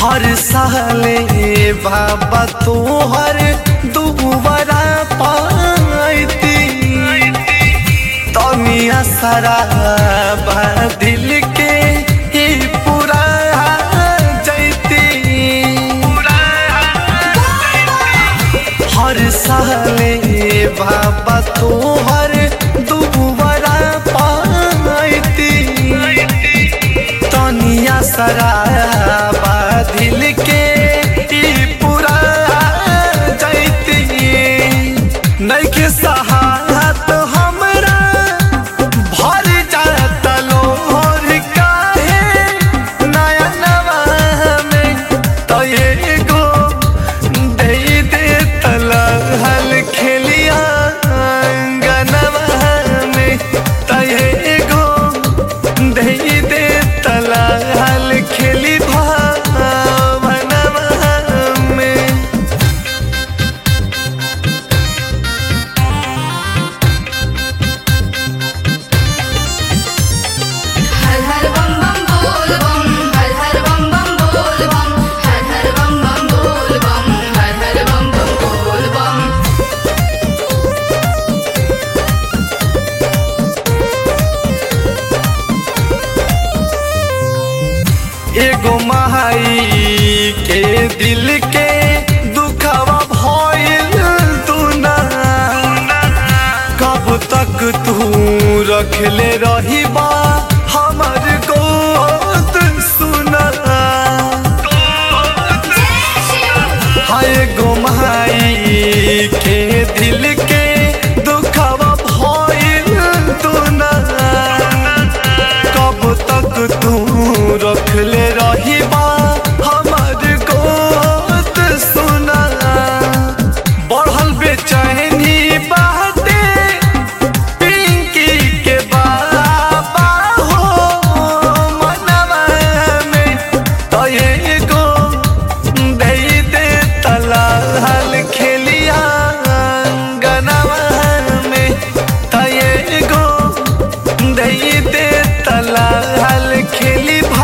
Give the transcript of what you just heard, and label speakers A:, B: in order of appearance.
A: हर साले बाबा तोहर दुबारा पाती तनिया सारा बा दिल के ही पूरा जैती हर साले बाबा तोहर दुबारा पाती तनिया सराबा दिल के ई पूरा जैती नइखे सहात हमरा भर जात लोहर काहे नया नवा में तो एगो दे दे तलहल खेलिया अंगनवा में तो एगो दे दे तलहल खेली भावनवा में
B: हर हर बम बम बोल बम हर हर बम बम बोल बम हर हर बम बम बोल बम हर हर बम बम बोल बम
A: एगो माई के दिल के दुखावा भइल दुना कब तक तू रखले रही बा हमर गोद सुना हाय गो माई के दिल के दुखावा भइल दुना कब तक तू रखले रही बा हमर गोद सुना बढ़ल बेचैनी बाटे पिंकी के बाबा हो मनवा में तो एगो दे दे तलाल खेलिया गनवा में तो एगो दे दे तलाल खेली